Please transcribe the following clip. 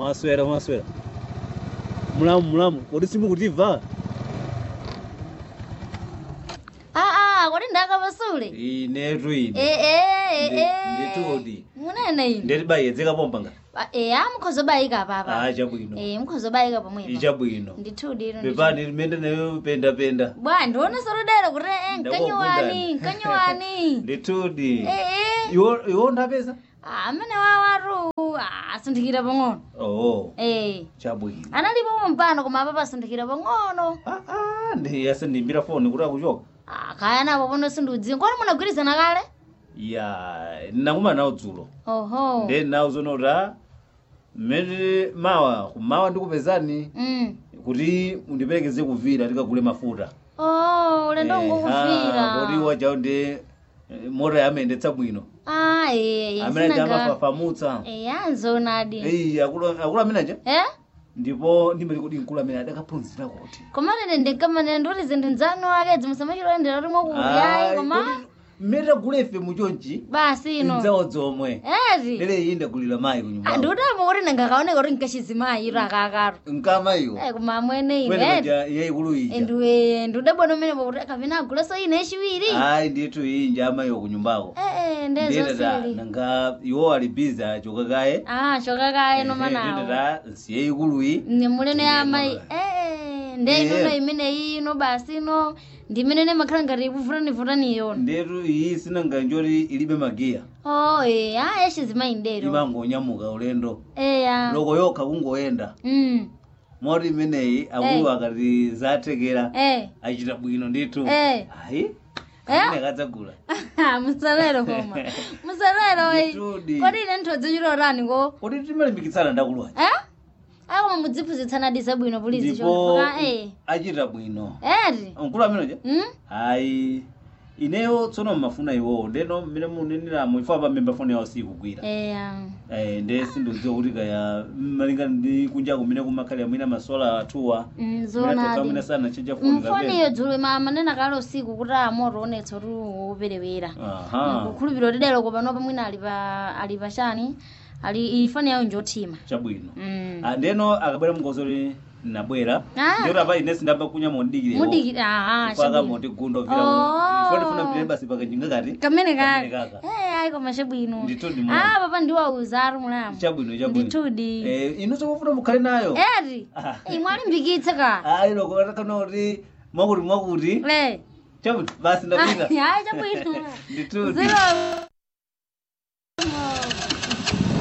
mwaswera mwaswera mulamu mulamu kodi simukutimva aa kodi ndakapasule inetu ine ee nditudi munene ine ndetibayedzeka pompanga eya mukhozobayika papa ah chabwino ee mukhozobayika pomwepo ichabwino ndithudi ilo pepani limene nayo pendapenda bwa ndione solodera kuti eh, mkanyiwani mkanyiwani nditudi ee iwo iwo ndapeza amene wawatu asinthikira pang'ono oh ee chabwino analipo mpano koma apa pasinthikira pang'ono ah ah ndi yasindimbira foni kuti akuchoka Ah, kaya napo pono sindiudziwa kodi munagwirizana kale ya nakuma nawo dzulo oho ndi nawo zonoti a mmene mawa kumawa ndikupezani mm. kuti mundiperekeze kuvira tikagule mafuta oh ulendo kodi ngokuvira wajawo ndi eh, mota yamendetsa bwino ah ee amene sinanga amafafamutsa eya nzoonadi eyi akulu akulu ameneja eh ndipo ndimati kuti mkulu amene adakaphunzira kuti koma nene ndinkamanene ndikuti zinthu nzanu akedzi musamachilondera limwe kuyayi koma mmene tagula ife muchonchi basi ino nzawo zomwe eti lero iyi ndagulira mayi kunyumba ndikutama kuti ndingakaoneka kuti nkachizimayi iro akakaro nkamayiwo Eh, koma amwene kwene ine maja yayikulu ija ndiwe ndidabona umenepo kuti kapena aguleso ine echiwiri ayi ndithu iyi nja amayiwo kunyumbako ee nditata ndezosili nanga iwo ali bizi achoka kaye ah chokakaye nomanawo nditata nsiye ikuluyi ni muleno ya amayi ee nde Eh. inono imene ino basi ino ndimene nemakhala ngati ikuvutanivutanani yona ndetu iyi sinanga njoti ilibe magiya oh ee ah echizimayi ndero imangonyamuka ulendo eya loko yokha kungoyenda mm moti imeneyi akulu akati zathekera eh achita bwino ndithu Eh. ayi Eh? amene akadzagula musalero koma musalero iyi Nditudi. kodi ine nthodzichilotani ko kodi timalimbikitsana ndakulwa eh akoma mudziphunzitsana zabwino pulizi ndipo chonfoka eh achita bwino eti mkulu ameneja mm ayi ineyo tsono mmafuna iwowo ndeno mmene muneneramu ifa pamemba foni yawo sikugwira eya Eh, nde sindidziwa kuti kaya malingana ndi kunja kumene kumakhalira mwina masola atuwa Mm, mwina toka mwina zonadi sana chenja foni mfoniyo dzulo manena kale usiku kuti amoto onetsa kuti woperewera aha kukhulupirira kuti lero kopanopa mwina ali pa ali pachani ali ifani yayo njothima chabwino Mm. Ah, ndeno akabwera mngozoli nabwera Ah. ndiyoti apa ine sindamba kunya mondikire mudiki aha paka chabwino moti gunda ovira Oh. foni funa mpire basi pakajinga kati kamene Kamene kake kaka. eh ayi koma chabwino Ndithu ndi mwana. ah papa ndiwauza ari mulamu chabwino chabwino ndithudi eh inu sokufuna mukhale nayo eti Ah. imwalimbikitse ka ayi loko atakana kuti mwakuti mwakuti eh chabwino basi ndapita ayi chabwino nditudi zero